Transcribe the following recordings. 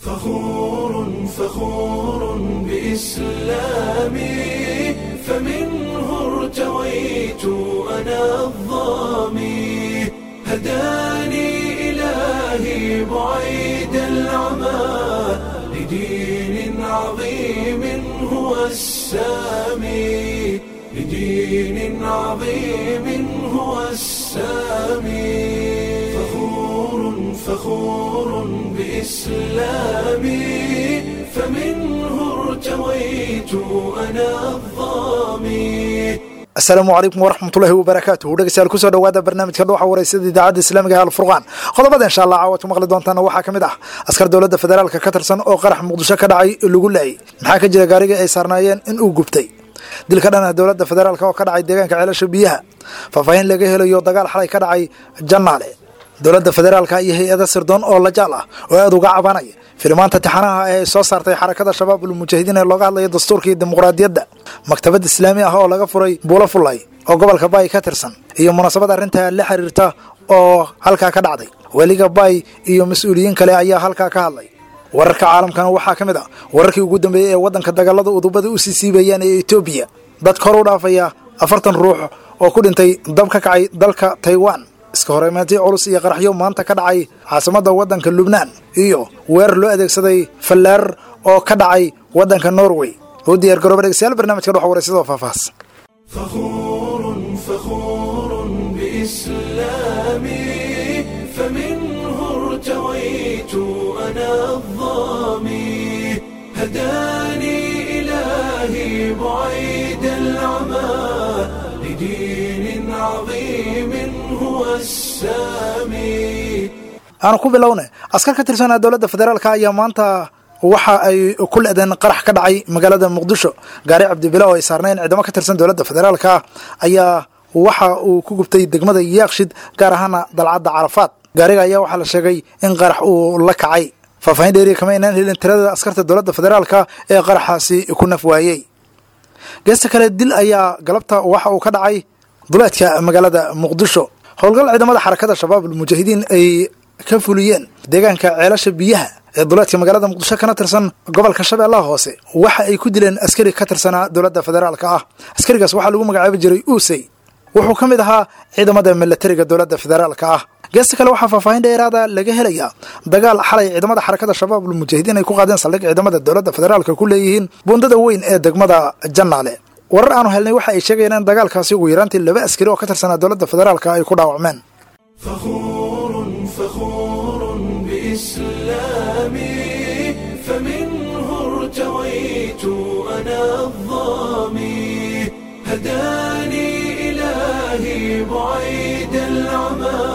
فخور فخور بإسلامي فمنه ارتويت أنا الظامي هداني إلهي بعيد العمى لدين عظيم هو السامي لدين عظيم هو السامي فخور فخور بإسلامي فمنه ارتويت أنا الظامي asalaamu calaykum waraxmatullaahi wabarakaatuhu dhegeystayaal kusoo dhowaada barnaamijka dhuuxa wareysada idaacadda islaamiga ee alfurqaan qodobada insha allah caawaad ku maqli doontaana waxaa ka mid ah askar dowladda federaalka ka tirsan oo qarax muqdisho ka dhacay lagu laayay maxaa ka jira gaarigii ay saarnaayeen in uu gubtay dilka dhan ah dowladda federaalk oo ka dhacay deegaanka ceelasha biyaha faahfaahin laga helayo dagaal xalay ka dhacay jannaale dowladda federaalka iyo hay-ada sirdoon oo lajaal ah oo aada uga cabanaya filimaanta tixanaha ee ay soo saartay xarakada shabaab ulmujaahidiin ee looga hadlaya dastuurka iyo dimuqraadiyadda maktabad islaami ah oo laga furay buulo fullay oo gobolka baay ka tirsan iyo munaasabad arrintaa la xiriirta oo halkaa ka dhacday weliga baay iyo mas-uuliyiin kale ayaa halkaa ka hadlay wararka caalamkana waxaa ka mid ah wararkii ugu dambeeyey ee waddanka dagaalada udubada u sii siibayaan ee etoobiya dad kor u dhaafaya afartan ruux oo ku dhintay dab ka kacay dalka taiwan iska horeymaantii culus iyo qaraxyo maanta ka dhacay caasimadda waddanka lubnaan iyo weerar loo adeegsaday fallaar oo ka dhacay waddanka norway u diyaar garooba dhegeystayaal barnaamijka dhuxa waraysadoo faahfaahsan فخور فخور بإسلامي فمنه ارتويت أنا الظامي هداني إلهي بعيد العمى لدين عظيم هو السامي aanu ku bilowna askar ka tirsanaa dowladda federaalka ayaa maanta waxa ay ku le-deen qarax ka dhacay magaalada muqdisho gaari cabdibila oo ay saarnayn ciidamo ka tirsan dowladda federaalka ayaa waxa uu ku gubtay degmada yaakshid gaar ahaana dalcadda carafaad gaariga ayaa waxaa la sheegay in qarax uu la kacay faahfaahin dheeriya kama aynaan helin tirada askarta dowladda federaalka ee qaraxaasi ku naf waayey geesta kale dil ayaa galabta waxa uu ka dhacay duleedka magaalada muqdisho howlgal ciidamada xarakada shabaab almujaahidiin ay ka fuliyeen deegaanka ceelasha biyaha ee duleedka magaalada muqdisho kana tirsan gobolka shabeellaha hoose waxa ay ku dileen askari ka tirsanaa dowladda federaalka ah askarigaas waxaa lagu magacaabi jiray uusey wuxuu ka mid ahaa ciidamada milatariga dowladda federaalka ah geesta kale waxaa faahfaahin dheeraada laga helayaa dagaal xalay ciidamada xarakada shabaab almujaahidiin ay ku qaadeen saldhig ciidamada dowladda federaalka ku leeyihiin buundada weyn ee degmada jannaale warar aanu helnay waxa ay sheegayaan in dagaalkaasi ugu yaraantii laba askari oo ka tirsanaa dowladda federaalka ay ku dhaawacmeen فخور فخور بإسلامي فمنه ارتويت أنا الظامي هداني إلهي بعيد العمى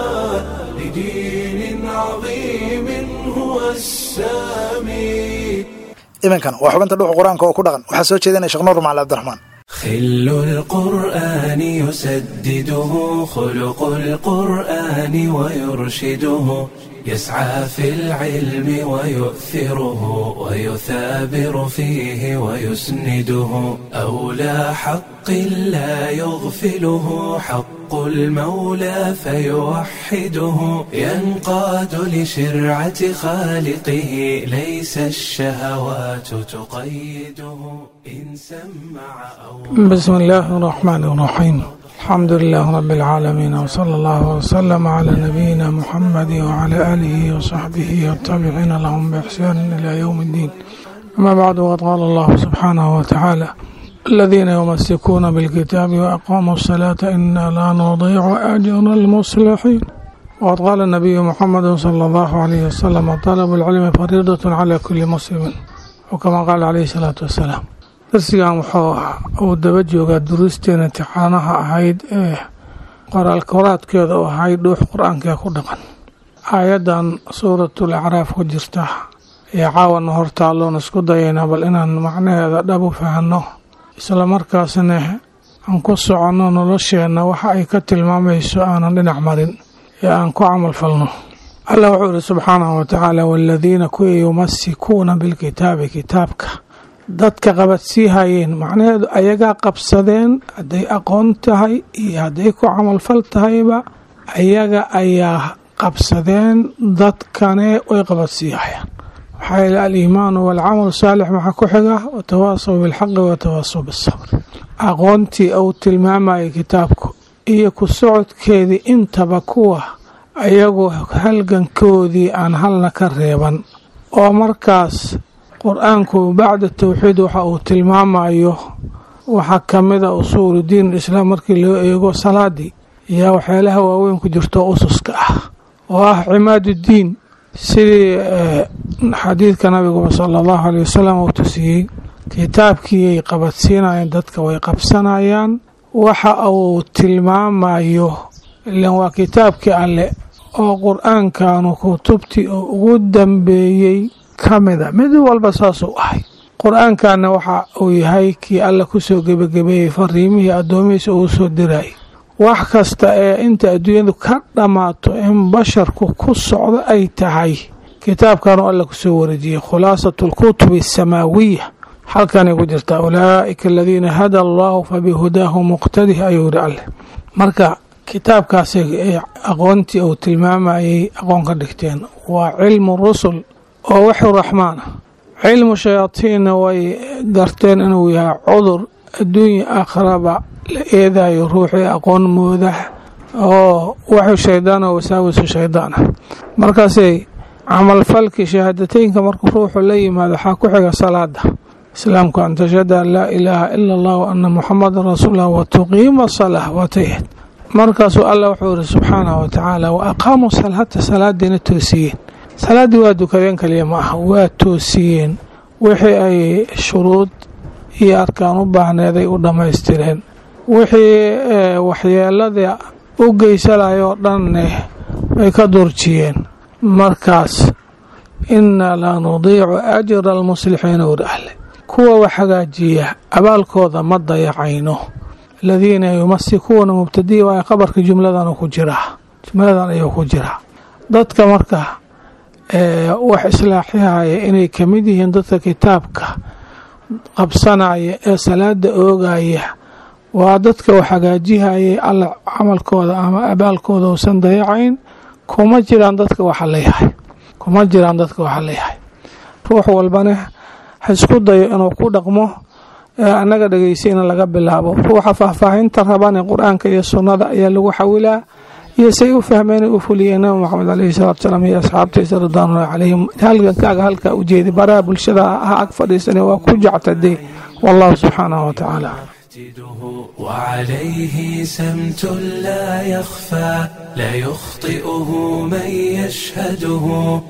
لدين عظيم هو السامي iminkan waa xubinta dhuuxa qur-aanka oo ku dhaqan waxaa soo jeedinaya sheekh nuur macali cabdiraxmaan خل القرآن يسدده خلق القرآن ويرشده يسعى في العلم ويؤثره ويثابر فيه ويسنده أولى حق لا يغفله حق المولى فيوحده ينقاد لشرعة خالقه ليس الشهوات تقيده إن سمع أو بسم الله الرحمن الرحيم الحمد لله رب العالمين وصلى الله وسلم على نبينا محمد وعلى آله وصحبه والتابعين لهم بإحسان إلى يوم الدين أما بعد وقد قال الله سبحانه وتعالى الذين يمسكون بالكتاب وأقاموا الصلاة إنا لا نضيع أجر المصلحين وقد قال النبي محمد صلى الله عليه وسلم طلب العلم فريضة على كل مسلم وكما قال عليه الصلاة والسلام darsigan wuxuu uu daba joogaa duruusteena imtixaanaha ahayd ee qoraalkoraadkeeda oo ahayd dhuux qur-aankee ku dhaqan aayaddan suuratul acraaf ku jirta ee caawana hortaalloon isku dayaynaa bal inaan macnaheeda dhab u fahanno isla markaasna aan ku soconno nolosheenna waxa ay ka tilmaamayso aanan dhinac marin ee aan ku camal falno allah wuxuu ihi subxaanahu watacaala waaladiina kuwii yumasikuuna bilkitaabi kitaabka dadka qabadsii hayeen macnaheedu ayagaa qabsadeen hadday aqoon tahay iyo hadday ku camalfal tahayba ayaga ayaa qabsadeen dadkane way qabadsii hayaan maxaa yeele aliimaanu waalcamalu saalix maxaa ku xiga watawaasaw bilxaqi watawaasaw bisabr aqoontii uu tilmaamayay kitaabku iyo ku socodkeedii intaba kuwa ayagu halgankoodii aan halna ka reeban oo markaas qur-aanku bacda tawxiid waxa uu tilmaamayo waxaa ka mida usuulu diin islaam markii loo eego salaadii yaa waxyaalaha waaweyn ku jirto ususka ah oo ah cimaaduddiin sidii xadiidka nabiguba sala allahu aley wasalam uu tusiyey kitaabkiiyay qabadsiinayeen dadka way qabsanayaan waxa uu tilmaamayo ilan waa kitaabkii alle oo qur-aankanu kutubtii oo ugu dambeeyey ka mida mid walba saasuu ahay qur-aankanna waxa uu yahay kii alle kusoo gebagabeeyey fariimihii addoomihiisa uu soo dirayay wax kasta ee inta adduunyadu ka dhammaato in basharku ku socdo ay tahay kitaabkanu alle kusoo wareejiyey khulaasatu alkutubi asamaawiya halkanay ku jirtaa ulaa'ika aladiina hada allahu fabihudaahu muqtadih ayuu yidhi alleh marka kitaabkaasi aqoontii uu tilmaamayay aqoon ka dhigteen waa cilmu rusul oo waxu raxmaan ah cilmu shayaatiinna way garteen inuu yahay cudur adduunya aakharaba la eedayo ruuxii aqoon mooda oo waxu shaydaan oo wasaawisu shaydaan ah markaasay camalfalkii shahaadateynka markuu ruuxu la yimaado waxaa ku xiga salaada islaamku an tashhada an laa ilaaha ila allah wa ana muxamadan rasuululah wa tuqiima salah waatayhad markaasuu allah wuxuu yihi subxaanahu wa tacaala wa aqaamuu salaata salaadiina toosiyeen salaaddii waa dukadeen kaliya ma aha waa toosiyeen wixii ay shuruud iyo arkaan u baahneeday u dhammaystireen wixii waxyeelada u geysanayoo dhanne way ka durjiyeen markaas inna la nudiicu ajra almuslixiina ur ahle kuwa wax hagaajiya abaalkooda ma dayacayno aladiina yumasikuuna mubtadiya waa qabarka jumladan ku jiraa jumladan ayuu ku jiraa dadka marka wax islaaxihaya inay ka mid yihiin dadka kitaabka qabsanaya ee salaada oogaya waa dadka wax hagaajihayay alla camalkooda ama abaalkooda uusan dayacayn kuma jiraan dadka waxa leeyahay kuma jiraan dadka waxa leeyahay ruux walbane ha isku dayo inuu ku dhaqmo annaga dhegeysiina laga bilaabo ruuxa faahfaahinta rabane qur-aanka iyo sunnada ayaa lagu xawilaa iyo say u fahmeen u fuliyeen nabi maxamed caleyhi salatu salaam iyo asxaabtiisa ridwaanullahi calayhim halgankaaga halkaa u jeedi baraha bulshada ha ag fadhiisane waa ku jectade wallahu subxaanahu wa tacaala وعليه سمت لا يخفى لا يخطئه من يشهده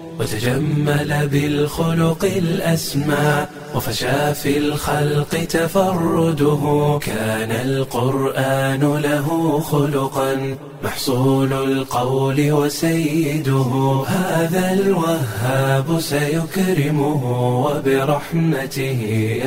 وتجمل بالخلق الأسمى وفشى في الخلق تفرده كان القرآن له خلقا محصول القول وسيده هذا الوهاب سيكرمه وبرحمته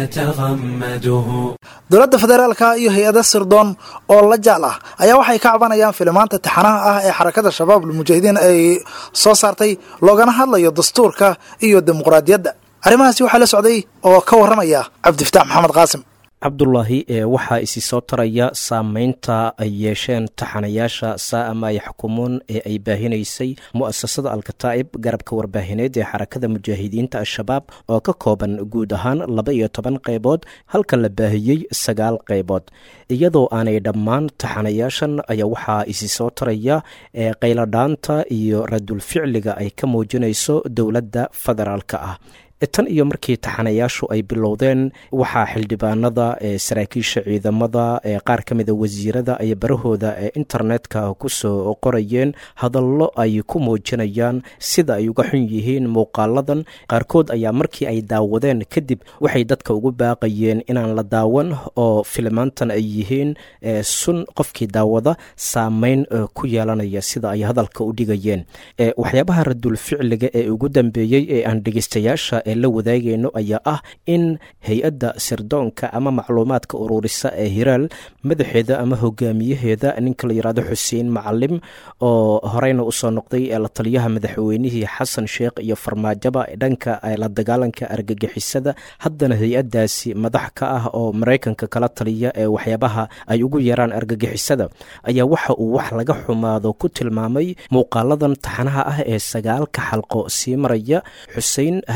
يتغمده dowladda federaalka iyo hay-ada sirdoon oo la jaal ah ayaa waxay ka cabanayaan filimaanta taxanaha ah ee xarakada shabaab almujaahidiin ay soo saartay loogana hadlayo dastuurka iyo dimuqraadiyadda arrimahaasi waxaa la socday oo ka warramaya cabdifataax maxamed qaasim cabdulaahi ee waxaa isi soo taraya saameynta ay yeesheen taxanayaasha saa'ama ay xukumuun ee ay baahinaysay mu'asasada alkataa'ib garabka warbaahineed ee xarakada mujaahidiinta al-shabaab oo ka kooban guud ahaan laba iyo toban qaybood halka la baahiyey sagaal qaybood iyadoo aanay dhammaan taxanayaashan ayaa waxaa isi soo taraya ee qayladhaanta iyo radulficliga ay ka muujinayso dowladda federaalka ah tan iyo markii taxanayaashu ay bilowdeen waxaa xildhibaanada ee saraakiisha ciidamada ee qaar ka mida wasiirada ay barahooda ee internetka kusoo qorayeen hadallo ay ku muujinayaan sida ay uga xun yihiin muuqaaladan qaarkood ayaa markii ay daawadeen kadib waxay dadka ugu baaqayeen inaan la daawan oo filimaantan ay yihiin sun qofkii daawada saameyn ku yeelanaya sida ay hadalka u dhigayeen waxyaabaha radul ficliga ee ugu dambeeyey ee aan dhegeystayaasha la wadaagayno ayaa ah in hay-adda sirdoonka ama macluumaadka ururisa ee hiraal madaxeeda ama hogaamiyaheeda ninka la yirahdo xuseen macalim oo horeyna usoo noqday ee la taliyaha madaxweynihii xasan sheekh iyo farmaajaba dhanka la dagaalanka argagixisada haddana hay-adaasi madax ka ah oo maraykanka kala taliya ee waxyaabaha ay ugu yaraan argagixisada ayaa waxa uu wax laga xumaado ku tilmaamay muuqaaladan taxanaha ah ee sagaalka xalqo sii maraya xusein hadalkiisa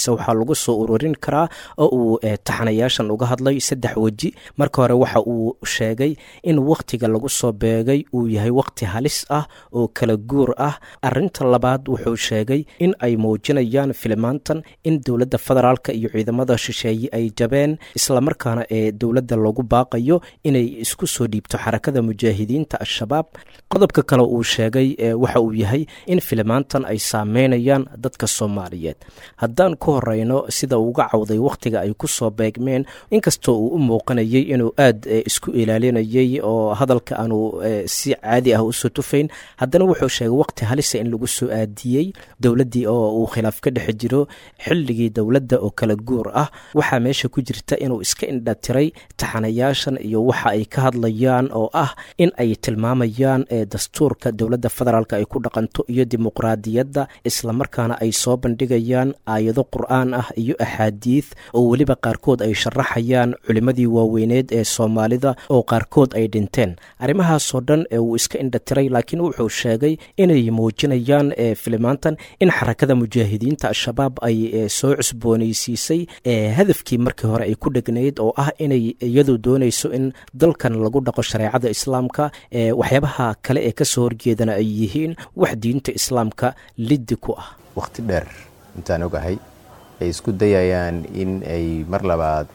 hadalkiisa waxaa lagu soo ururin karaa oo uu taxanayaashan uga hadlay saddex weji marka hore waxa uu sheegay in wakhtiga lagu soo beegay uu yahay wakhti halis ah oo kala guur ah arinta labaad wuxuu sheegay in ay muujinayaan filimaantan in dowladda federaalka iyo ciidamada shisheeye ay jabeen islamarkaana ee dowladda lagu baaqayo inay isku soo dhiibto xarakada mujaahidiinta al-shabaab qodobka kale uu sheegay waxa uu yahay in filimaantan ay saameynayaan dadka soomaaliyeed haddaan ku horeyno sida uga cawday wakhtiga ay ku soo beegmeen inkastoo uu u muuqanayay inuu aad isku ilaalinayay oo hadalka aanu si caadi ah usoo tufayn haddana wuxuu sheegay wakhti halisa in lagu soo aadiyey dowladdii oo uu khilaaf ka dhex jiro xilligii dowladda oo kala guur ah waxaa meesha ku jirta inuu iska indhatiray taxanayaashan iyo waxa ay ka hadlayaan oo ah in ay tilmaamayaan dastuurka dowladda federaalk ay ku dhaqanto iyo dimuqraadiyadda islamarkaana ay soo bandhigayaan aayado qur-aan ah iyo axaadiid oo weliba qaarkood ay sharaxayaan culimmadii waaweyneed ee soomaalida oo qaarkood ay dhinteen arrimahaasoo dhan uu iska indhatiray laakiin wuxuu sheegay inay muujinayaan filimaantan in xarakada mujaahidiinta al-shabaab ay soo cusboonaysiisay hadafkii markii hore ay ku dhegnayd oo ah inay iyadu doonayso in dalkan lagu dhaqo shareecada islaamka waxyaabaha kale ee kasoo horjeedana ay yihiin wax diinta islaamka liddi ku ah wakhti dheer intaan ogahay ay isku dayayaan in ay mar labaad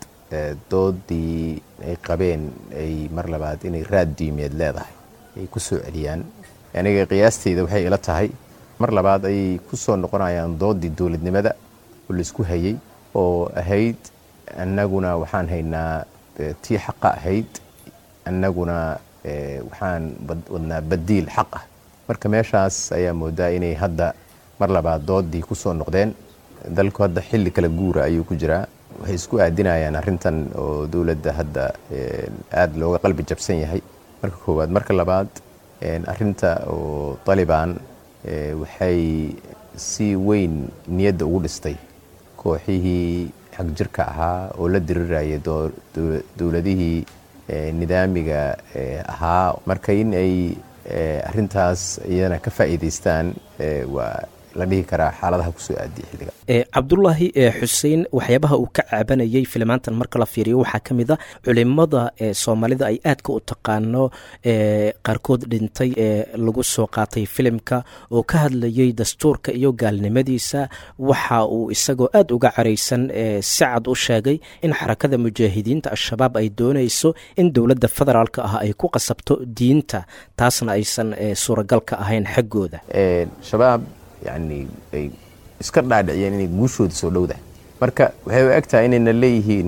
doodii ay qabeen ay mar labaad inay raad diimeed leedahay ay ku soo celiyaan aniga qiyaasteyda waxay ila tahay mar labaad ayay ku soo noqonayaan doodii dowladnimada oo laisku hayey oo ahayd annaguna waxaan haynaa tii xaqa ahayd annaguna waxaan wadnaa badiil xaq ah marka meeshaas ayaa moodaa inay hadda mar labaad doodii ku soo noqdeen dalku hadda xilli kala guura ayuu ku jiraa waxay isku aadinayaan arrintan oo dowladda hadda aada looga qalbi jabsan yahay marka koowaad marka labaad arrinta oo talibaan waxay si weyn niyadda ugu dhistay kooxihii xagjirka ahaa oo la dirirayay dowladihii nidaamiga ahaa marka in ay arintaas iyana ka faa'iidaystaan waa la dhihi karaa xaaladaha kusoo aadiya xilliga cabdulaahi xuseen waxyaabaha uu ka cabanayay filimaantan marka la fiiriyo waxaa ka mid a culimada soomaalida ay aadka u taqaano qaarkood dhintay ee lagu soo qaatay filimka oo ka hadlayay dastuurka iyo gaalnimadiisa waxa uu isagoo aad uga caraysan si cad u sheegay in xarakada mujaahidiinta al-shabaab ay doonayso in dowladda federaalk ah ay ku qasabto diinta taasna aysan suuragalka ahayn xaggooda shabaab yani ay iska dhaadhiciyeen inay guushooda soo dhowda marka waxay u eg tahay inayna leeyihiin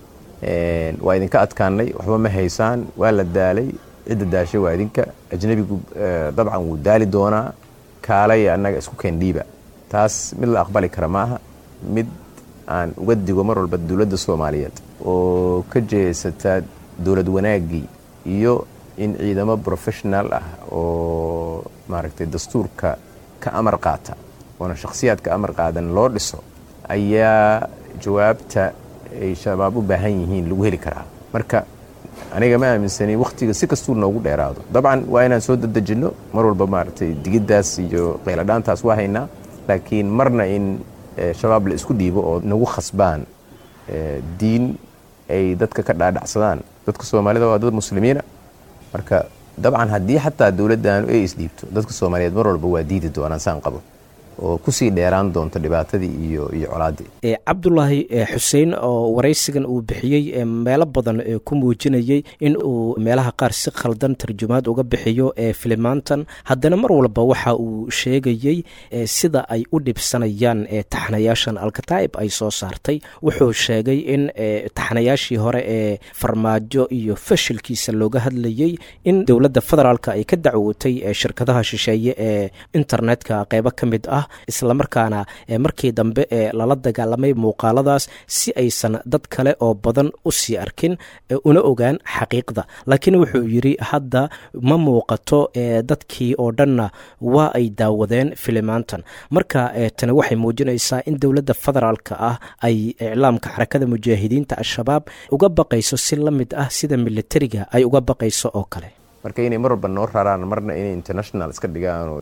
waa idinka adkaanay waxba ma haysaan waa la daalay cidda daashay waa idinka ajnabigu dabcan wuu daali doonaa kaalaya annaga isku keendhiiba taas mid la aqbali kara maaha mid aan uga digo mar walba dowladda soomaaliyeed oo ka jeesata dowlad wanaaggii iyo in ciidamo professional ah oo maaragtay dastuurka ka amar qaata oona shakhsiyaad ka amar qaadan loo dhiso ayaa jawaabta ay shabaab u baahan yihiin lagu heli karaa marka aniga ma aaminsani wakhtiga si kastuu noogu dheeraado dabcan waa inaan soo dadejinno mar walba maaragtay digiddaas iyo qayladhaantaas waa haynaa laakiin marna in shabaab la isku dhiibo oo nagu khasbaan diin ay dadka ka dhaadhacsadaan dadka soomaalida waa dad muslimiina marka dabcan haddii xataa dowladdaanu ay isdhiibto dadka soomaaliyeed mar walba waa diidi doonaan saan qabo oo kusii dheeraan doonto dhibaatadii iyo iyo colaaddii cabdulaahi xuseen oo waraysigan uu bixiyey meelo badan ku muujinayey in uu meelaha qaar si khaldan tarjumaad uga bixiyo ee filimaantan haddana mar walba waxa uu sheegayey sida ay u dhibsanayaan taxnayaashan alkataa'ib ay soo saartay wuxuu sheegay in taxnayaashii hore ee farmaajo iyo fashilkiisa looga hadlayey in dowladda federaalk ay ka dacwootay shirkadaha shisheeye ee internetka qeybo ka mid ah islamarkaana markii dambe ee lala dagaalamay muuqaaladaas si aysan dad kale oo badan u sii arkin una ogaan xaqiiqda laakiin wuxuu yidri hadda ma muuqato dadkii oo dhanna waa ay daawadeen filimaantan marka tani waxay muujinaysaa in dowladda federaalka ah ay iclaamka xarakada mujaahidiinta al-shabaab uga baqayso si la mid ah sida militariga ay uga baqayso oo kale marka inay mar walba noo raraan marna inay international iska dhigaan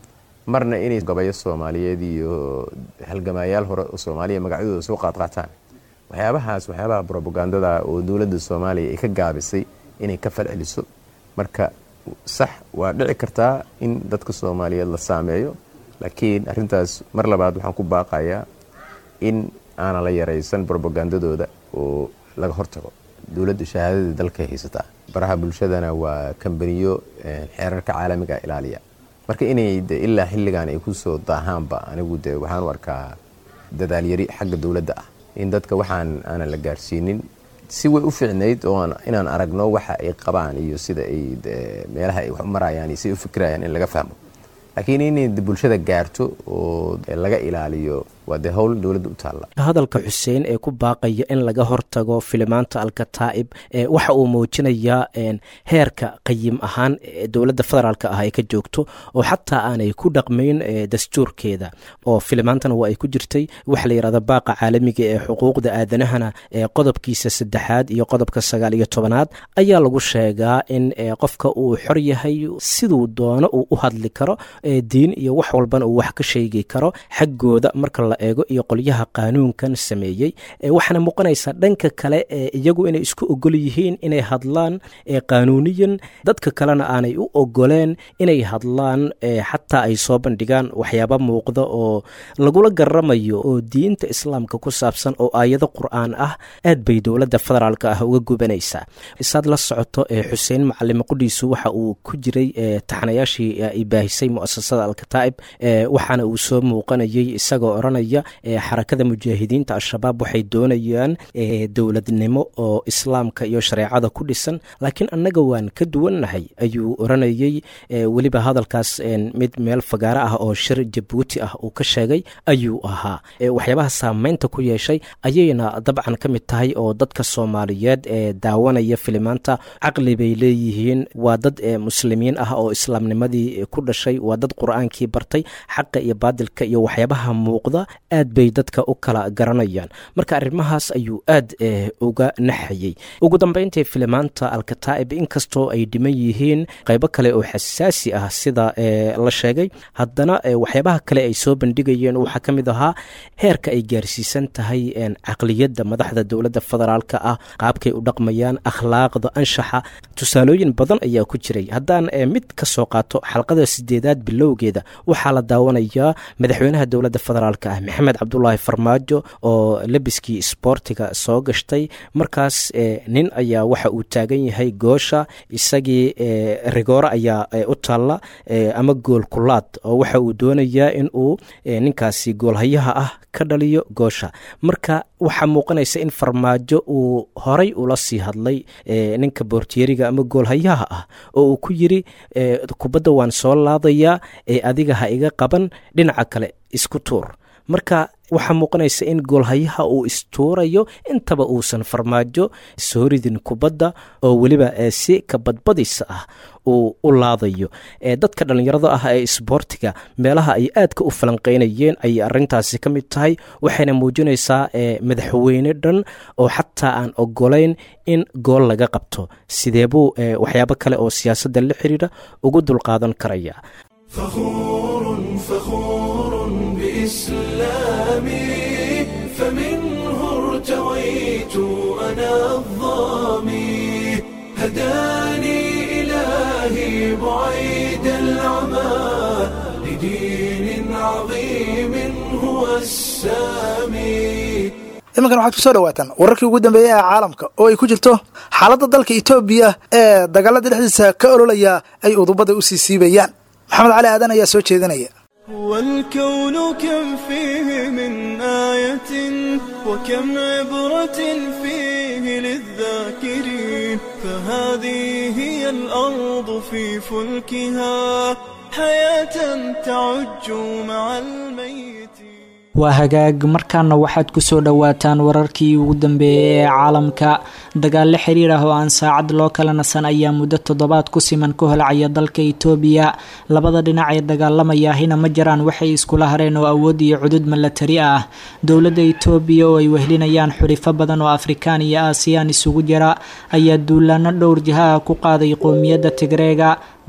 marna inay gabayo soomaaliyeed iyo halgamaayaal hore oo soomaaliya magacyadooda soo qaadqaataan waxyaabahaas waxyaabaha brobagandada oo dowladda soomaaliya ay ka gaabisay inay ka falceliso marka sax waa dhici kartaa in dadka soomaaliyeed la saameeyo laakiin arrintaas mar labaad waxaan ku baaqayaa in aanan la yaraysan brobagandadooda oo laga hortago dowladda shahaadadii dalkay haysataa baraha bulshadana waa kambaniyo xeerarka caalamiga ilaaliya marka inay de ilaa xilligan ay kusoo daahaanba anigu de waxaan u arkaa dadaalyari xagga dowladda ah in dadka waxaan aanan la gaarsiinin si way u fiicnayd oo inaan aragno waxa ay qabaan iyo sida ay meelaha ay wax u marayaan iyo siday u fikirayaan in laga fahmo laakiin inay bulshada gaarto oo laga ilaaliyo waa dee howl dowladda u taalla hadalka xuseen ee ku baaqaya in laga hortago filimaanta alkataa'ib waxa uu muujinayaa heerka qayim ahaan dowladda federaalk ah ay ka joogto oo xataa aanay ku dhaqmayn dastuurkeeda oo filimaantana waa ay ku jirtay waxa la yidhahda baaqa caalamiga ee xuquuqda aadanahana qodobkiisa saddexaad iyo qodobka sagaal iyo tobanaad ayaa lagu sheegaa in qofka uu xor yahay siduu doono uu u hadli karo diin iyo wax walbana uu wax ka sheegi karo xaggooda marka la eego iyo qolyaha qaanuunkan sameeyey waxaana muuqanaysaa dhanka kale iyagu inay isku ogol yihiin inay hadlaan qaanuuniyan dadka kalena aanay u ogoleen inay hadlaan xataa ay soo bandhigaan waxyaaba muuqda oo lagula garamayo oo diinta islaamka ku saabsan oo aayado qur-aan ah aad bay dowladda federaalk ah uga gubanaysaa isaad la socoto xuseen macalime qudhiisu waxa uu ku jiray taxanayaashii ay baahisay muasasada alkataa'ib waxaana uu soo muuqanayay isagoo oranaya xarakada mujaahidiinta al-shabaab waxay doonayaan dowladnimo oo islaamka iyo shareecada ku dhisan laakiin annaga waan ka duwannahay ayuu oranayey weliba hadalkaas mid meel fagaaro ah oo shir jabuuti ah uu ka sheegay ayuu ahaa waxyaabaha saameynta ku yeeshay ayayna dabcan ka mid tahay oo dadka soomaaliyeed ee daawanaya filimaanta caqli bay leeyihiin waa dad muslimiin ah oo islaamnimadii ku dhashay waa dad qur-aankii bartay xaqa iyo baadilka iyo waxyaabaha muuqda aad bay dadka u kala garanayaan marka arrimahaas ayuu aad uga naxayey ugu dambeyntii filimaanta alkataa'ib inkastoo ay dhiman yihiin qaybo kale oo xasaasi ah sida la sheegay haddana waxyaabaha kale ay soo bandhigayeen waxaa ka mid ahaa heerka ay gaarsiisan tahay caqliyadda madaxda dowladda federaalk ah qaabkay u dhaqmayaan akhlaaqda anshaxa tusaalooyin badan ayaa ku jiray haddaan mid ka soo qaato xalqada sideedaad bilowgeeda waxaa la daawanayaa madaxweynaha dowladda federaalk ah maxamed cabdulaahi farmaajo oo lebiskii isboortiga soo gashtay markaas nin ayaa waxa uu taagan yahay goosha isagii rigoore ayaa u taalla ama gool kulaad oo waxa uu doonayaa in uu ninkaasi goolhayaha ah ka dhaliyo goosha marka waxaa muuqanaysa in farmaajo uu horay ula sii hadlay ninka boortiyeriga ama goolhayaha ah oo uu ku yiri kubadda waan soo laadayaa ee adiga ha iga qaban dhinaca kale isku tuur marka waxaa muuqanaysa in goolhayaha uu istuurayo intaba uusan farmaajo soo ridin kubadda oo weliba si kabadbadisa ah uu u laadayo dadka dhallinyarada ah ee isboortiga meelaha ay aadka u falanqeynayeen ayay arintaasi ka mid tahay waxayna muujinaysaa madaxweyne dhan oo xataa aan ogolayn in gool laga qabto sidee buu waxyaabo kale oo siyaasadda la xiriira ugu dulqaadan karaya فخور فخور بإسلامي فمنه ارتويت أنا الظامي هداني إلهي بعيد العمى لدين عظيم هو السامي iminkan waxaad ku soo dhawaataan wararkii ugu dambeeyey ee caalamka oo ay ku jirto xaaladda dalka etoobiya ee dagaalada dhexdiisa ka ololaya ay udubada u sii siibayaan maxamed cali aadan ayaa soo jeedinaya والكون كم فيه من آية وكم عبرة فيه للذاكرين فهذه هي الأرض في فلكها حياة تعج مع الميت waa hagaag markaana waxaad ku soo dhowaataan wararkii ugu dambeeyey ee caalamka dagaal la xiriir ah oo aan saacad loo kala nasan ayaa muddo toddobaad ku siman ku holcaya dalka itoobiya labada dhinac ee dagaalamayaahina ma jiraan waxay iskula hareen oo awood iyo cudud milatari ah dowladda itoobiya oo ay wehlinayaan xulifo badan oo afrikaan iyo aasiyaan isugu jira ayaa duulaano dhowr jiha ah ku qaaday qowmiyadda tigreega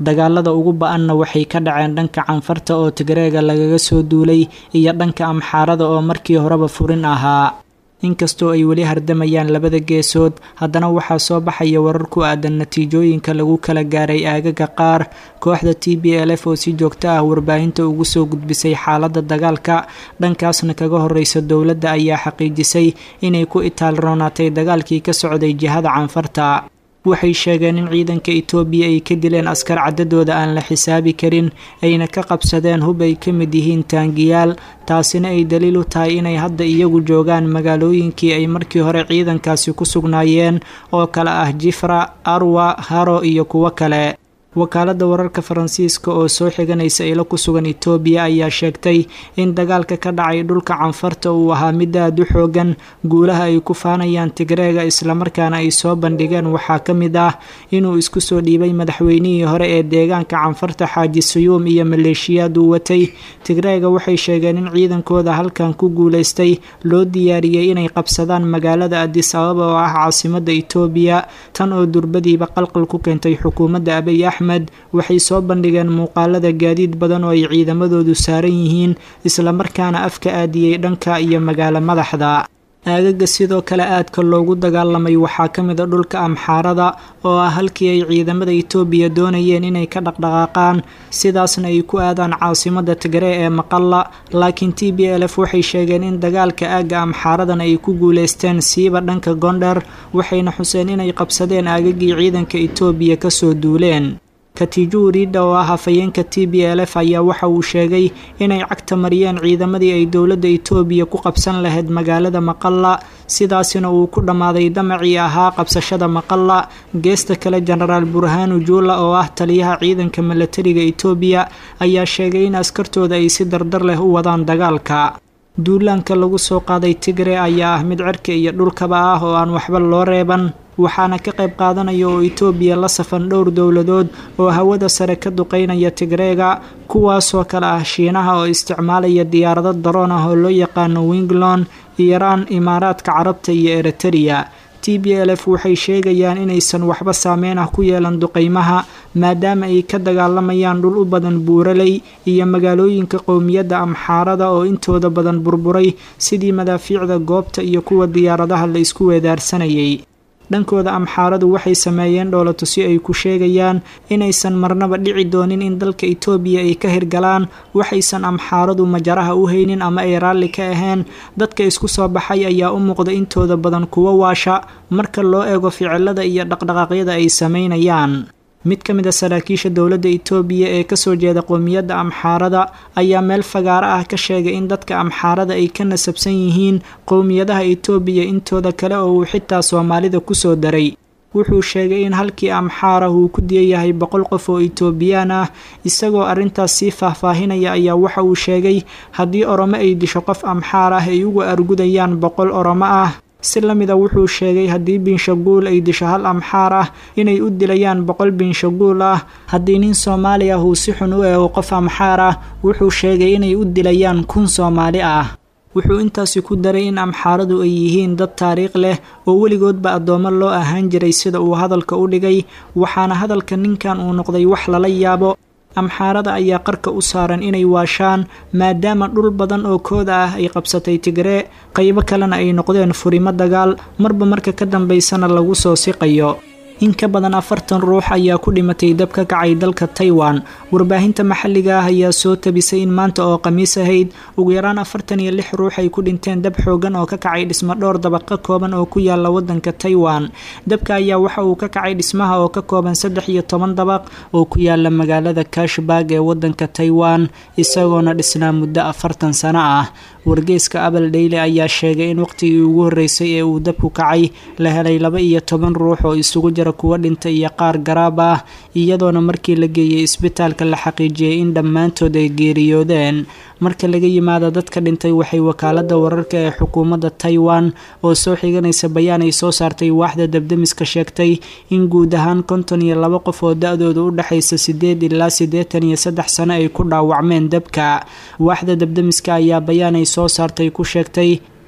dagaalada ugu ba-anna waxay ka dhaceen dhanka canfarta oo tigreega lagaga soo duulay iyo dhanka amxaarada oo markii horeba furin ahaa inkastoo ay weli hardamayaan labada geesood haddana waxaa soo baxaya warar ku aadan natiijooyinka lagu kala gaaray aagaga qaar kooxda t b l f oo si joogto ah warbaahinta ugu soo gudbisay xaaladda dagaalka dhankaasna kaga horeysa dowladda ayaa xaqiijisay inay ku itaal roonaatay dagaalkii ka socday jihada canfarta waxay sheegeen in ciidanka itoobiya ay ka dileen askar cadadooda aan la xisaabi karin ayna ka qabsadeen hub ay ka mid yihiin taangiyaal taasina ay daliil u tahay inay hadda iyagu joogaan magaalooyinkii ay markii hore ciidankaasi ku sugnaayeen oo kale ah jifra arwa haro iyo kuwo kale wakaaladda wararka faransiiska oo soo xiganaysa ilo ku sugan itoobiya ayaa sheegtay in dagaalka ka dhacay dhulka canfarta uu ahaa mid aad u xoogan guulaha ay ku faanayaan tigreega islamarkaana ay soo bandhigeen waxaa ka mid ah inuu isku soo dhiibay madaxweynihii hore ee deegaanka canfarta xaaji sayuum iyo maleeshiyaad uu watay tigreega waxay sheegeen in ciidankooda halkan ku guulaystay loo diyaariyey inay qabsadaan magaalada adis ababa oo ah caasimada itoobiya tan oo durbadiiba qalqal ku keentay xukuumadda abiy axmed waxay soo bandhigeen muuqaalada gaadiid badan oo ay ciidamadoodu saaran yihiin islamarkaana afka aadiyey dhanka iyo magaalo madaxda aagaga sidoo kale aadka loogu dagaalamay waxaa ka mid a dhulka amxaarada oo ah halkii ay ciidamada itoobiya doonayeen inay ka dhaqdhaqaaqaan sidaasna ay ku aadaan caasimada tigree ee maqalla laakiin t b l f waxay sheegeen in dagaalka aagga amxaaradan ay ku guuleysteen siiba dhanka gondher waxayna xuseen inay qabsadeen aagagii ciidanka itoobiya kasoo duuleen katijo wariidha oo ah hafayeenka t b l f ayaa waxa uu sheegay inay cagta mariyeen ciidamadii ay dowladda itoobiya ku qabsan lahayd magaalada maqalla sidaasina uu ku dhammaaday damacii ahaa qabsashada maqalla geesta kale jenaraal burhaanu juula oo ah taliyaha ciidanka milatariga itoobiya ayaa sheegay in askartooda ay si dardar leh u wadaan dagaalka duulaanka lagu soo qaaday tigre ayaa ah mid cirka iyo dhulkaba ah oo aan waxba loo reeban waxaana ka qayb qaadanaya oo itoobiya la safan dhowr dowladood oo hawada sare ka duqeynaya tigreega kuwaasoo kale ah shiinaha oo isticmaalaya diyaarado daroon ah oo loo yaqaano winglon iiraan imaaraadka carabta iyo eritrea t b l f waxay sheegayaan inaysan waxba saameyn ah ku yeelan duqeymaha maadaama ay ka dagaalamayaan dhul u badan buuraley iyo magaalooyinka qowmiyadda amxaarada oo intooda badan burburay sidii madaafiicda goobta iyo kuwa diyaaradaha la isku weedaarsanayay dhankooda amxaaradu waxay sameeyeen dhoolatusi ay ku sheegayaan inaysan marnaba dhici doonin in dalka itoobiya ay ka hirgalaan waxaysan amxaaradu majaraha u haynin ama ay raalli ka ahayn dadka isku soo baxay ayaa u muuqda intooda badan kuwo waasha marka loo eego ficilada iyo dhaqdhaqaaqyada ay sameynayaan mid ka mid a saraakiisha dowladda itoobiya ee kasoo jeeda qowmiyadda amxaarada ayaa meel fagaaro ah ka sheegay in dadka amxaarada ay ka nasabsan yihiin qowmiyadaha itoobiya intooda kale oo uu xitaa soomaalida kusoo daray wuxuu sheegay in halkii amxaarah uu ku diyayahay boqol qof oo itoobiyaan ah isagoo arrintaas sii faahfaahinaya ayaa waxa uu sheegay haddii oromo ay disho qof amxaar ah ay uga argudayaan boqol oromo ah si la mida wuxuu sheegay haddii binshaguul ay disho hal amxaar ah inay u dilayaan boqol binshaguul ah haddii nin soomaali ah uu si xun u eego qof amxaar ah wuxuu sheegay inay u dilayaan kun soomaali ah wuxuu intaasi ku daray in amxaaradu ay yihiin dad taariikh leh oo weligoodba addoommo loo ahaan jiray sida uu hadalka u dhigay waxaana hadalka ninkan uu noqday wax lala yaabo amxaarada ayaa qarka u saaran inay waashaan maadaama dhul badan oo kooda ah ay qabsatay tigree qaybo kalena ay noqdeen furimo dagaal marba marka ka dambaysana lagu soo siqayo in ka badan afartan ruux ayaa ku dhimatay dab ka kacay dalka taiwan warbaahinta maxalliga ah ayaa soo tabisay in maanta oo khamiis ahayd ugu yaraan afartan iyo lix ruux ay ku dhinteen dab xoogan oo ka kacay dhismo dhowr dabaq ka kooban oo ku yaala wadanka taiwan dabka ayaa waxa uu ka kacay dhismaha oo ka kooban saddex iyo toban dabaq oo ku yaala magaalada kashbag ee wadanka taiwan isagoona dhisnaa muddo afartan sano ah wargeyska abel dhayle ayaa sheegay in waqtigii ugu horreysay ee uu dabku kacay la helay laba iyo toban ruux oo isugu jira kuwa dhintay iyo qaar garaab ah iyadoona markii la geeyey isbitaalka la xaqiijiyey in dhammaantood ay geeriyoodeen marka laga yimaado dadka dhintay waxay wakaalada wararka ee xukuumadda taiwan oo soo xiganaysa bayaan ay soo saartay waaxda dabdemiska sheegtay in guud ahaan konton iyo laba qof oo da-dooda u dhexaysa sideed ilaa siddeetan iyo saddex sano ay ku dhaawacmeen dabka waaxda dabdemiska ayaa bayaan ay soo saartay ku sheegtay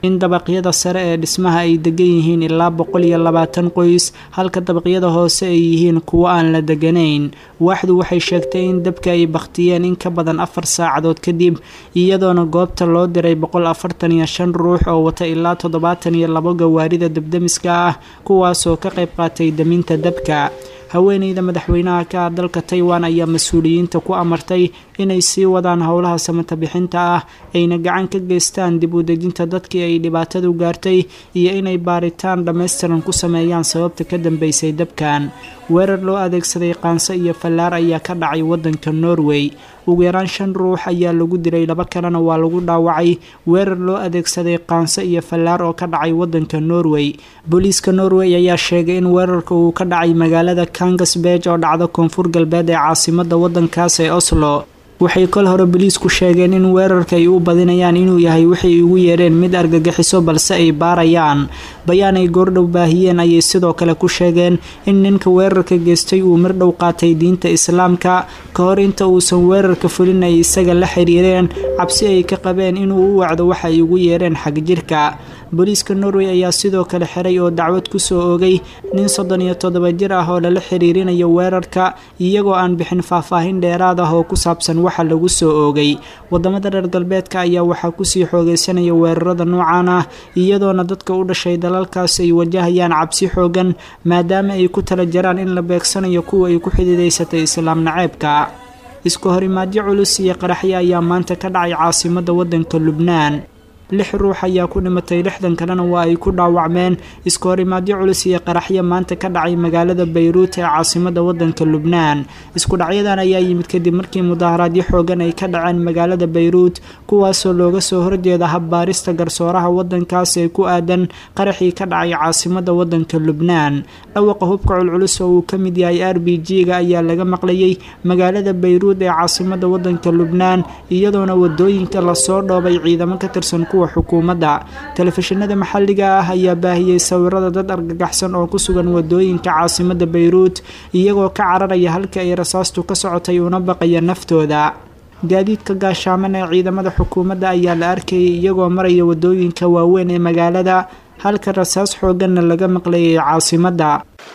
in dabaqyada sare ee dhismaha ay degan yihiin ilaa boqol iyo labaatan qoys halka dabaqyada hoose ay yihiin kuwo aan la deganayn waaxdu waxay sheegtay in dabka ay bakhtiyeen in ka badan afar saacadood kadib iyadoona goobta loo diray boqol afartan iyo shan ruux oo wata ilaa toddobaatan iyo labo gawaarida dabdemiska ah kuwaasoo ka qayb qaatay daminta dabka haweeneyda madaxweynaha ka ah dalka taiwan ayaa mas-uuliyiinta ku amartay inay sii wadaan howlaha samata bixinta ah ayna gacan ka geystaan dib u dejinta dadkii ay dhibaatadu gaartay iyo inay baaritaan dhammaystiran ku sameeyaan sababta ka dambeysay dabkan weerar loo adeegsaday qaanso iyo fallaar ayaa ka dhacay waddanka norway ugu yaraan shan ruux ayaa lagu dilay laba kalena waa lagu dhaawacay weerar loo adeegsaday qaanso iyo fallaar oo ka dhacay waddanka norway booliiska norway ayaa sheegay in weerarka uu ka dhacay magaalada kangasbeg oo dhacda koonfur galbeed ee caasimada waddankaas ee oslo waxay kol hore boliisku sheegeen in weerarka ay u badinayaan inuu yahay waxay ugu yeereen mid argagixiso balse ay baarayaan bayaan ay goordhow baahiyeen ayay sidoo kale ku sheegeen in ninka weerarka geystay uu mirdhow qaatay diinta islaamka ka hor inta uusan weerarka fulin ay isaga la xiriireen cabsi ay ka qabeen inuu u wacdo waxa ay ugu yeereen xagjirka booliiska norway ayaa sidoo kale xiray oo dacwad kusoo oogay nin soddon iyo toddoba jir ah oo lala xiriirinayo weerarka iyagoo aan bixin faahfaahin dheeraad ah oo ku saabsan waxa lagu soo oogay wadamada reer galbeedka ayaa waxaa kusii xoogeysanaya weerarada noocan ah iyadoona dadka u dhashay dalalkaas ay wajahayaan cabsi xoogan maadaama ay ku tala jaraan in la beegsanayo kuwa ay ku xidiidaysatay islaam naceebka isku horimaadyo culus iyo qaraxyo ayaa maanta ka dhacay caasimada wadanka lubnaan lix ruux ayaa ku dhimatay lixdan kalena waa ay ku dhaawacmeen isku horimaadyo culus iyo qaraxyo maanta ka dhacay magaalada bayruut ee caasimada wadanka lubnaan isku dhacyadan ayaa yimid kadib markii mudaharaadyo xoogan ay ka dhaceen magaalada bayruut kuwaasoo looga soo horjeeda habbaarista garsooraha wadankaas ee ku aadan qaraxii ka dhacay caasimada wadanka lubnaan dhawaqa hubka culculus oo uu ka mid yahay r b g-ga ayaa laga maqlayay magaalada bayruut ee caasimada wadanka lubnaan iyadoona wadooyinka lasoo dhoobay ciidamo ka tirsan kuwa xukuumadda telefishinada maxalliga ah ayaa baahiyey sawirada dad argagaxsan oo ku sugan wadooyinka caasimada bayruut iyagoo ka cararaya halka ay rasaastu ka socotay una baqaya naftooda gaadiidka gaashaaman ee ciidamada xukuumadda ayaa la arkayay iyagoo maraya wadooyinka waaweyn ee magaalada halka rasaas xooganna laga maqlayay caasimadda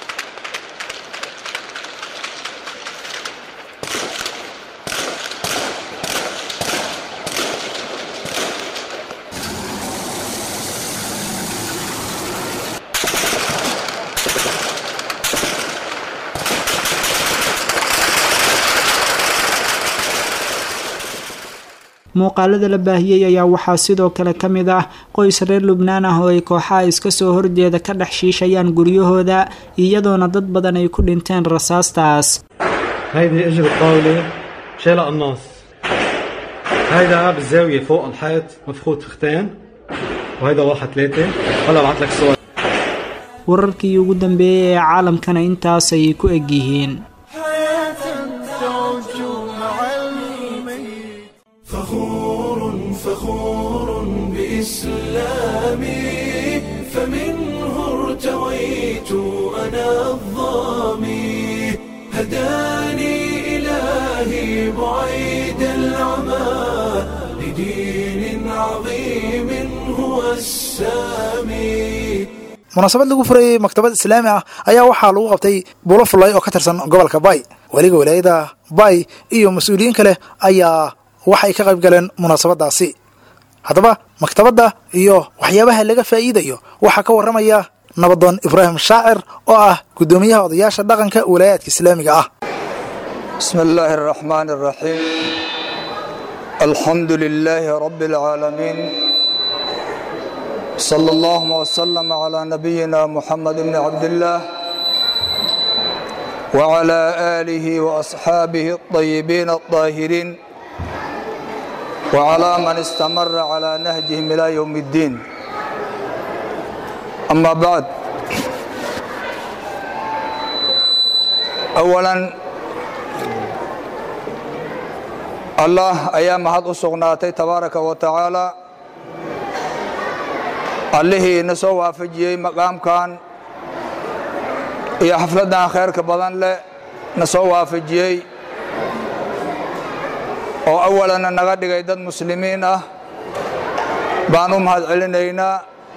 muuqaalada la baahiyey ayaa waxaa sidoo kale ka mid ah qoys reer lubnaan ah oo ay kooxaha iska soo horjeeda ka dhex shiishayaan guryahooda iyadoona dad badan ay ku dhinteen rasaastaas هيدي اجر الطاولة شالها قناص هيدا بالزاوية فوق الحيط مفخوت فختين وهيدا واحد ثلاثة هلا بعت لك صور wararkii ugu dambeeyey ee caalamkana intaas ayay ku eg yihiin فخور فخور بإسلامي فمنه ارتويت أنا الظامي هداني إلهي بعيد العمى لدين عظيم هو السامي munaasabad lagu furayey maktabad islaami ah ayaa waxaa lagu qabtay buulo fullay oo ka tirsan gobolka bay weliga walaayada bay iyo mas-uuliyiin kale ayaa waxay ka qayb galeen munaasabadaasi haddaba maktabadda iyo waxyaabaha laga faa'iidayo waxaa ka warramaya nabadoon ibraahim shaacir oo ah guddoomiyaha odayaasha dhaqanka walaayaadka islaamiga ah بسم الله الرحمن الرحيم الحمد لله رب العالمين صلى الله وسلم على نبينا محمد بن عبد الله وعلى آله وأصحابه الطيبين الطاهرين وعلى من استمر على نهجهم إلى يوم الدين أما بعد أولا allah ayaa mahad u sugnaatay tabaaraka wa tacaala allihii ina soo waafajiyey maqaamkan iyo xafladdan khayrka badan leh na soo waafajiyey oo awalana naga dhigay dad muslimiin ah baan u mahad celinaynaa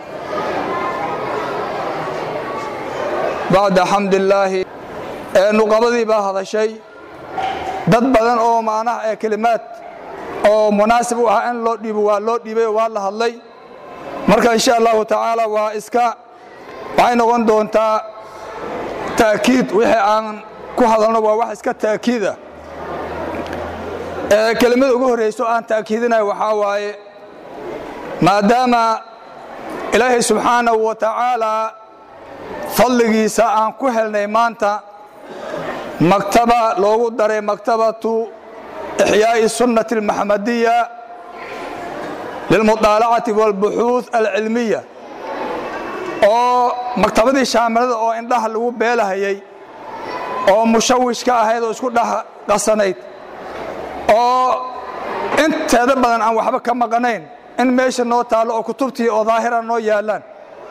bacda xamdillaahi ee nuqabadii baa hadashay dad badan oo macnaha ee kelimaad oo munaasib u ah in loo dhiibo waa loo dhiibay oo waa la hadlay marka insha allahu tacaala waa iska waxay noqon doontaa ta'kiid wixii aan ku hadalno waa wax iska ta'kiida ee kelimada ugu horrayso aan ta'kiidinayo waxaa waaye maadaama ilaahay subxaanahu wa tacaalaa fadligiisa aan ku helnay maanta maktaba loogu daray maktabatu ixyaa'i sunnati almaxamadiya lilmudaalacati waalbuxuuth alcilmiya oo maktabadii shaamilada oo indhaha lagu beelahayay oo mushawishka ahayd oo isku dhex qasanayd oo inteeda badan aan waxba ka maqanayn in meesha noo taallo oo kutubtii oo daahira noo yaallaan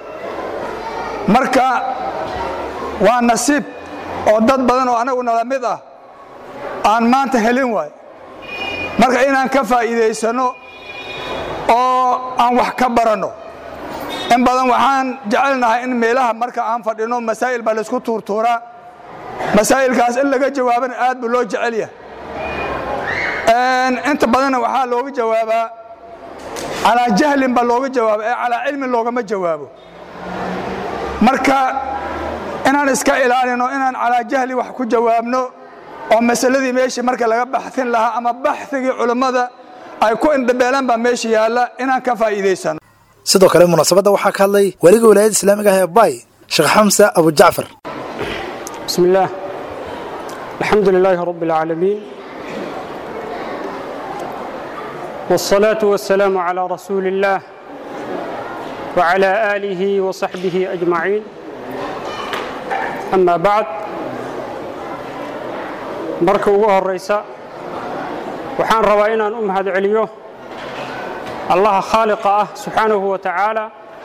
marka waa nasiib oo dad badan oo anagu nala mid ah aan maanta helin waay marka inaan ka faa'iidaysanno oo aan wax ka baranno in badan waxaan jecelnahay in meelaha marka aan fadhino masaa'il baa laysku tuurtuuraa masaa'ilkaas in laga jawaabana aad buu loo jecel yahay inta badanna waxaa looga jawaabaa calaa jahlin baa looga jawaaba ee calaa cilmin loogama jawaabo marka inaan iska ilaalino inaan calaa jahli wax ku jawaabno oo masaladii meeshii marka laga baxsin lahaa ama baxigii culummada ay ku indhabeelaan baa meesha yaalla inaan ka faa'iidaysano sidoo kale munaasabadda waxaa ka hadlay weliga walaayadda islaamiga ah ee bay sheekh xamse abujacfar بسم الله الحمد لله رب العالمين والصلاة والسلام على رسول الله وعلى آله وصحبه أجمعين أما بعد marka ugu horaysa waxaan rabaa inaan u mahad celiyo allaha khaaliqa ah subxaanahu wa tacaala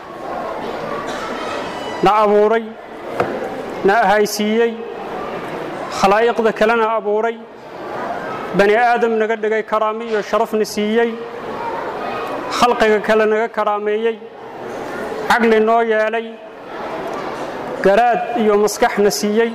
na abuuray na ahaysiiyey khalaa'iqda kalena abuuray bani aadam naga dhigay karaami iyo sharafna siiyey khalqiga kale naga karaameeyey caqli noo yeelay garaad iyo maskaxna siiyey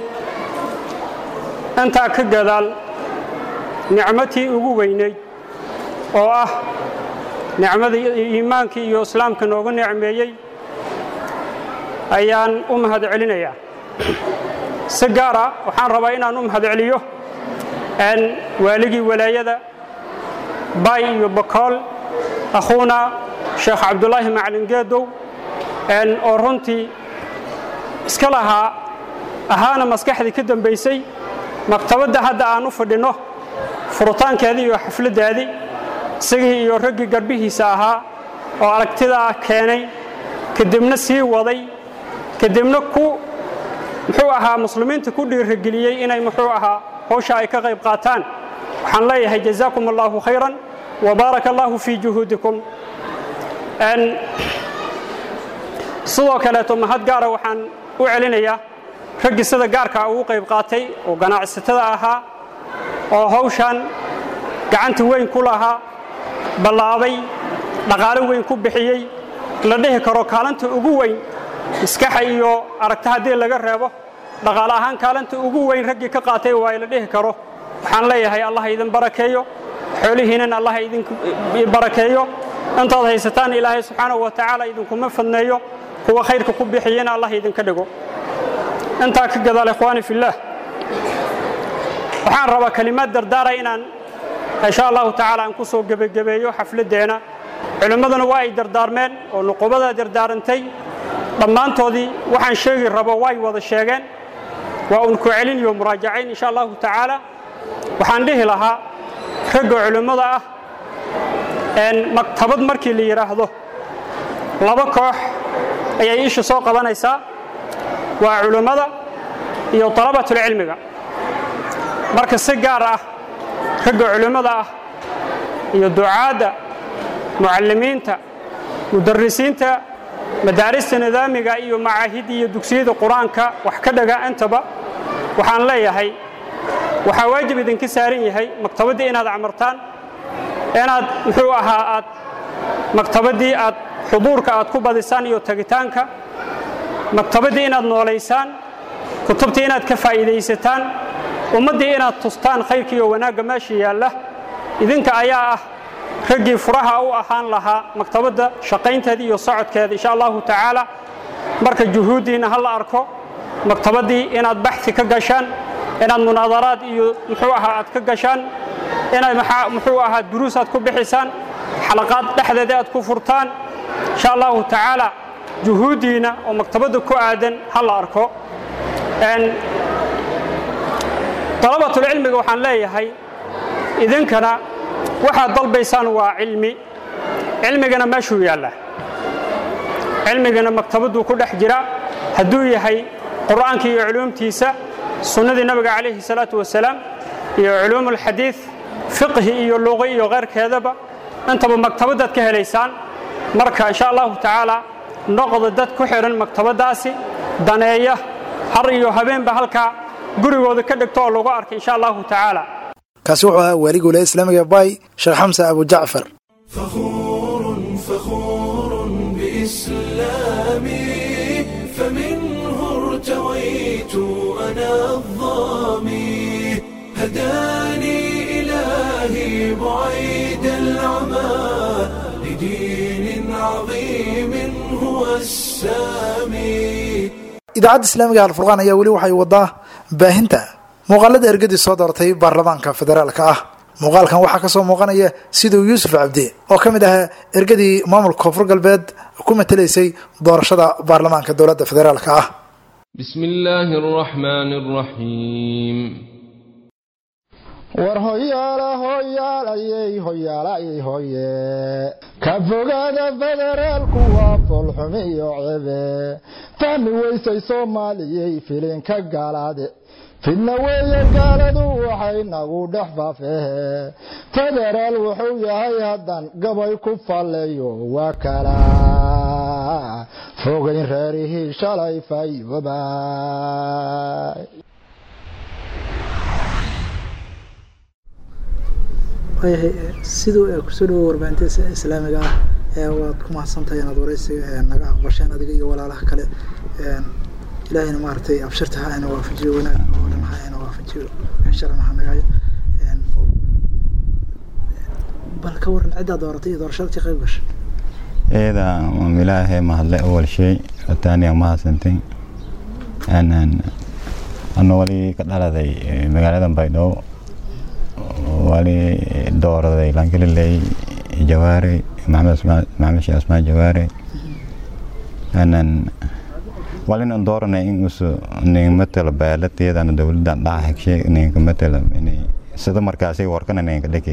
intaa ka gadaal nicmatii ugu weynayd oo ah nicmadii iimaankii iyo islaamka noogu nicmeeyey ayaan u mahad celinayaa si gaara waxaan rabaa inaan u mahad celiyo waaligii walaayada bay iyo bakool akhuuna sheekh cabdulaahi macalin geedow oo runtii iska lahaa ahaana maskaxdii ka dambaysay maktabadda hadda aan u fadhinno furitaankeedii iyo xafladdaadii isagii iyo raggii garbihiisa ahaa oo aragtidaa keenay kadibna sii waday kadibna ku muxuu ahaa muslimiinta ku dhiirageliyey inay muxuu ahaa howsha ay ka qayb qaataan waxaan leeyahay jazaakum allahu khayran wa baaraka allahu fii juhuudikum sidoo kaleeto mahad gaara waxaan u celinayaa raggii sida gaarkaa ugu qayb qaatay oo ganacsatada ahaa oo hawshan gacanta weyn ku lahaa ballaabay dhaqaalo weyn ku bixiyey la dhihi karo kaalinta ugu weyn maskaxa iyo aragta haddii laga reebo dhaqaale ahaan kaalinta ugu weyn raggii ka qaatay waa la dhihi karo waxaan leeyahay allah idin barakeeyo xoolihiinan allah idin barakeeyo intaad haysataan ilaahay subxaanahu wa tacaala idinkuma fadneeyo kuwa khayrka ku bixiyena allah idinka dhigo intaa ka gadaal ikhwaani fillaah waxaan rabaa kelimaad dardaara inaan insha allahu tacaala aan ku soo gebagabeeyo xafladdeena culimmaduna waa ay dardaarmeen oo nuqubadaa dardaarantay dhammaantoodii waxaan sheegi rabo way wada sheegeen waa un ku celin iyo muraajacayn insha allahu tacaala waxaan dhihi lahaa ragga culimmada ah maktabad markii la yidhaahdo laba koox ayay isha soo qabanaysaa waa culimmada iyo talabatulcilmiga marka si gaar ah ragga culimmada ah iyo ducaadda mucallimiinta mudarisiinta madaarista nidaamiga iyo macaahidda iyo dugsiyada qur-aanka wax ka dhaga intaba waxaan leeyahay waxaa waajib idinka saaran yahay maktabaddii inaad camartaan inaad muxuu ahaa aad maktabaddii aad xuduurka aad ku badisaan iyo tegitaanka maktabaddii inaad noolaysaan kutubtii inaad ka faa'iidaysataan ummaddii inaad tustaan khayrka iyo wanaagga meesha yaalla idinka ayaa ah raggii furaha u ahaan lahaa maktabadda shaqaynteeda iyo socodkeeda insha allahu tacaala marka juhuuddiinna ha la arko maktabaddii inaad baxi ka gashaan inaad munaadaraad iyo muxuu ahaa aad ka gashaan inaad muxuu ahaa duruus aad ku bixisaan xalaqaad dhexdeeda aad ku furtaan insha allahu tacaala juhuuddiina oo maktabadda ku aadan ha la arko dalabatulcilmiga waxaan leeyahay idinkana waxaad dalbaysaan waa cilmi cilmigana meeshuu yaallaa cilmigana maktabadduu ku dhex jira hadduu yahay qur'aanka iyo culuumtiisa sunnadii nabiga calayhi salaatu wasalaam iyo culuum alxadiid fiqhi iyo luqi iyo keyrkeedaba intaba maktabaddaad ka helaysaan marka insha allahu tacaala noqda dad ku xidhan maktabaddaasi daneeya har iyo habeenba halkaa gurigooda ka dhigto oo lagu arkay insha allahu tacaala kaasi wuxuu ahaa waaliga wilaaya islaamiga bay sheekh xamse abu jacfar فخور فخور بإسلامي فمنه ارتويت أنا الظامي هداني إلهي بعيد العمى لدين عظيم هو السامي idaacadda islaamiga alfurqaan ayaa weli waxay wadaa baahinta muuqaalada ergadii soo doortay baarlamaanka federaalka ah muuqaalkan waxaa kasoo muuqanaya siduu yuusuf cabdi oo ka mid ahaa ergadii maamulka koonfur galbeed ku matelaysay doorashada baarlamaanka dowladda federaalka ah بسم الله الرحمن الرحيم war hoyaala hoyaalayey hoyaalayey hoye ka fogaada federaalku waa foolxumi iyo cebe fahmi weysay soomaaliyey filinka gaalaade fidna weeye gaaladu waxay nagu dhex faafehe federaal wuxuu yahay haddan gabay ku falleeyo waa kala fogayn reerihii shalay fayoobay siduu kusoo dhawo warbaahinta islaamiga ah waad ku mahadsantahay inaad wareysiga naga aqbasheen adiga iyo walaalaha kale ilaahayna maaragtay abshirta ha ina waafajiyo wanaag oo dhan ha ina waafajiyo sharana ha nagayo bal ka waran ciddaa dooratay iyo doorashada ka qayb gashay eeda ilaahay mahadle awal shay taaniya mahadsantay ano wali ka dhaladay magaalada baydhabo wali dooraday langaliley jawaare maxamed maxamed sheekh asmaan jawaare anan walinan dooranay in usu nin matala baalateedana dowladan dhaca hegshe ninka matala inay sida markaasay warkana ninka dheki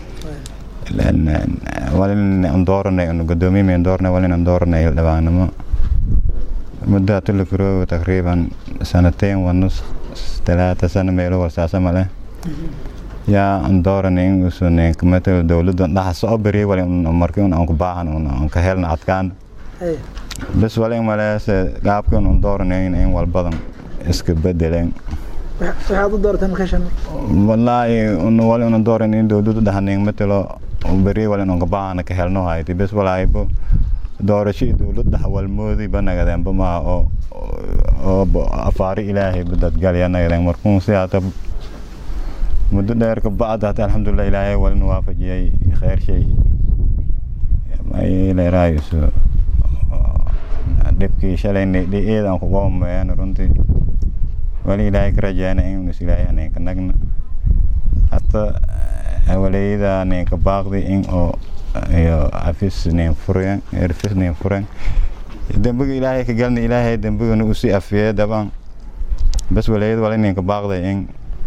walinan dooranay unu gudoomiye dooranay walinan dooranay dhabaanimo muddo atuli kuroogo taqriiban sanateen wanus talaata sano meelo warsaasa male yaa an dooranay in usu ninka matala dowladan dhaxa soo beriye wali markii un aan ku baahan un ka helna adkaan bes wali maleese gaabkan un dooranayn in walbadan iska bedeleen waxaad u doorateen makashan wallaahi un wali una dooran in dowladu dhahanin matalo beri wali un kabaahana ka helno hayti bes walaahibo doorasho dowlad dhaha walmoodi ba nagadeenba maaha oo oo afaari ilaahay badadgalya nagadeen markuun sidaata muddo dheer ka bacda hata alxamdulilah ilaahay walina waafajiyay kheyr shay leeraayisu dhibkii shalayna eedaan kuga homeeyaan runtii wali ilaahay ka rajayna in is ilaahay aneenka nagna hata waleyada aneenka baaqdi in oo iyo afis neen furen erfis neen furen dembiga ilaahay ka galna ilaahay dembigana usi afiye daban bas waleyada wala neenka baaqday in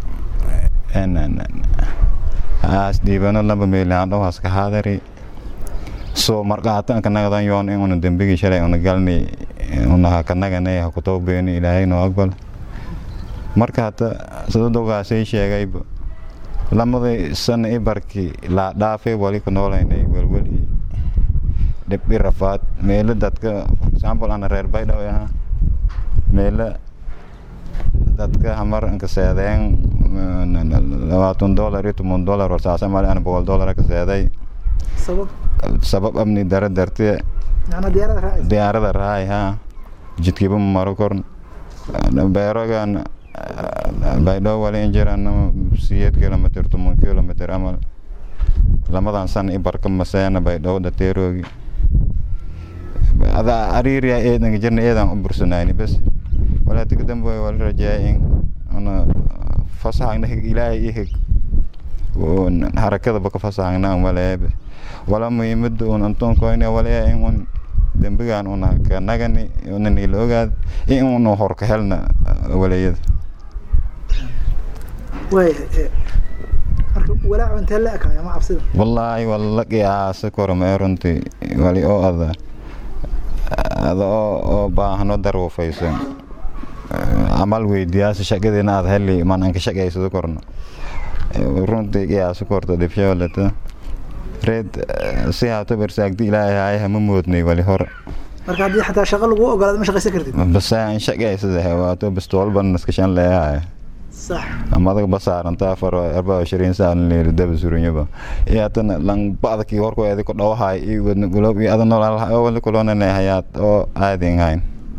haas dhiibano laba meelaan dhawaas ka haadari so marqaatan ka nagadan yoon in una dembigii shalay una galni una ha ka naganay ha ku tawbeeni ilaahay noo aqbal marka hata sida dogaasay sheegayba lamadii sana i barki laa dhaafay wali ku noolaynay welweli dhib i rafaad meelo dadka for example ana reer baydhaw ahaa meelo dadka hamar anka seedeen labaatan dollar iyo toban dollar warsaasa mali ana boqol dollar ka seeday sabab sabab amni dara dartee macnaa diyaarada raacaysa diyaarada raay ha jidkiiba ma maro korn beerogan baydhoo wali injirana siyeed kilomitr toban kilomitr amal lamadan san i barka maseena baydhoo dateeroogi ada ariiriya eedanka jirna eedan u bursanayni bes walaati kadambe wali rajeeya in una fasaxagna hig ilaahay i hig harakadaba ka fasaxagna waleebe wala muhiimada un antoonkoyne waleya in un dembigan una ka nagani una niila ogaad in una horka helna waleyada waayahay marka walaacu intee la ekaaya ma cabsida wallaahi wala qiyaasa kormee runtii wali oo ada ada oo oo baahno darwufaysan amal weydiyaasa shaqadeena aad heli man anka shaqaysado korno runtii qiyaasa korta dhibshooleta reed si haato bersaagdi ilaahay haay hama moodnay wali hore marka haddii xataa shaqo lagu ogolaado ma shaqaysan kartid base an shaqaysada hewaato bistoolban naskashan leeyahay sax amadaga basaarantaa faro arbaa ishiriin saan leeri daba suranyaba iyo hatana lang badakii horko edi ku dhawahay iyo wadna gulob iyo adan nool wali kulonane hayaad oo aadin hayn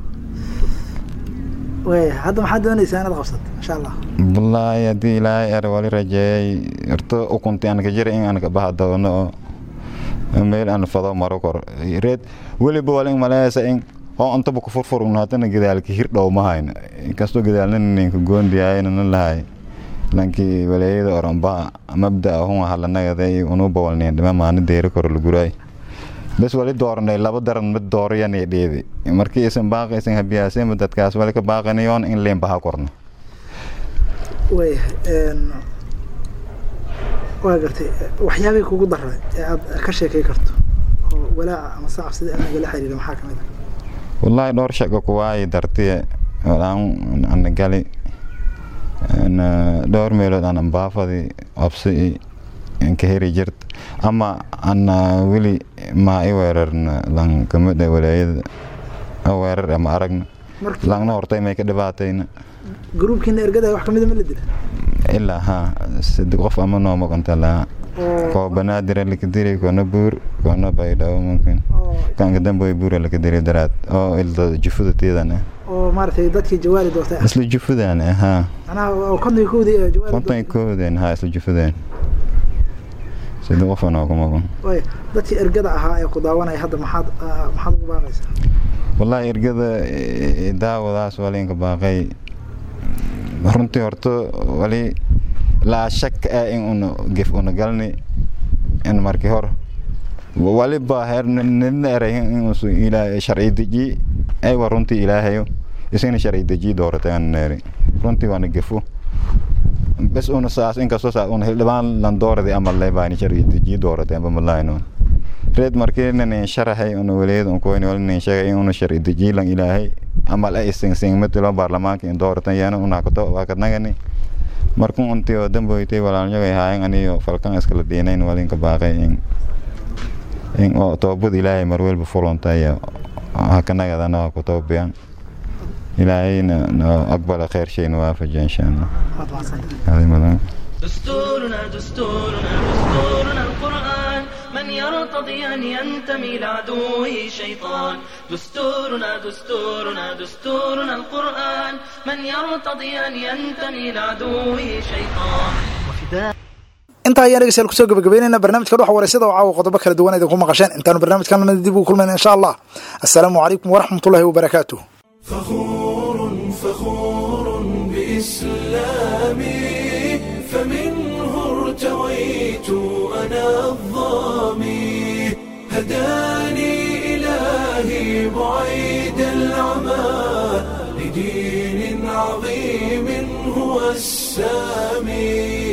waaya hadda maxaad doonaysaa inaad qabsato insha allah wallaahi haddii ilaahay er wali rajeeyay irto ukunti aan ka jira in aan ka baha doono oo meel aan fado maro kor reed weliba wali maleeysa in oo antaba ku furfurugno haddana gadaalka hir dhow ma hayno inkastoo gadaalna ninka goondiyayna lahay lankii waleeyada oranba mabda hun halanagada unu bawalneen dhima maana deeri koro laguraay bes wali dooranay laba daran mid doorayani dheedi markii isan baaqaysan habiyaaseenba dadkaas wali ka baaqanayoon in leen baha korno waayahay waa gartay waxyaabay kugu daray ee aad ka sheekay karto oo walaaca ama sacab sida amniga la xiriira maxaa kamid ah wallaahi dhowr shaqo kuwaayi dartiye walaan ana gali dhowr meelood aan ambaafadi absi ka heri jirt ama ana weli maa i weerarna lan kamid ah walaayada weerar ama aragna langna hortay may ka dhibaatayna gruubkiina ergada wax kamida ma la dila ilaa ha sadi qof ama noo maqanta laha koo banaadira lakadiri koona buur koona baydhabo mumkin kanka dambe buura lakadiri daraad oo ilda jufuda teedan ah oo maaragtay dadkii jawaari doortay isla jufudan ah ha macnaha oo konton iyo kowdii ee jawaari konton iyo kowden ha isla jufudan sida qofan oo ku maqan waaya dadkii ergada ahaa ee ku daawanaya hadda maxaad maxaad ugu baaqaysaa wallaahi ergada daawadaas walinka baaqay runtii horta wali laa shak ah in una gef una galni in markii hor waliba heer nidna erayin in usu ilaahay sharci deji aywa runtii ilaahayo isina sharci deji dooratay aan neeri runtii waana gefo bes una saas inkastoo saa una hildhibaan lan dooradi ama lebaani sharci deji dooratay amba malaayno reed markii nin sharaxay una waleed un koyni wali nin sheegay in una sharci deji lan ilaahay amal ay sing matilo baarlamaanka in dooratan yana una kato waa kadnagani markun untii oo damboytay walaalnyagay haayan aniyo falkan iskala diinayn walinka baaqay in in oo toobad ilaahay marwelba fulontaya hakanagadana waa ku toobiyan ilaahayna no aqbala khayr shayna waafaja insha allah هذه مدام دستورنا دستورنا دستورنا القرآن من يرتضي أن ينتمي لعدوه شيطان دستورنا دستورنا دستورنا القرآن من يرتضي أن ينتمي لعدوه شيطان وفداء intaa ayaan dhegeystayaal kusoo gabagabeynayna barnaamijka dhuxa wareysada oo caawa qodobo kala duwan idinku maqasheen intaanu barnaamijkan lamida dib ugu kulmayna insha allah assalaamu calaykum waraxmatullahi wabarakaatuh فخور فخور بإسلامي فمنه ارتويت أنا الظامي هداني إلهي بعيد العمى لدين عظيم هو السامي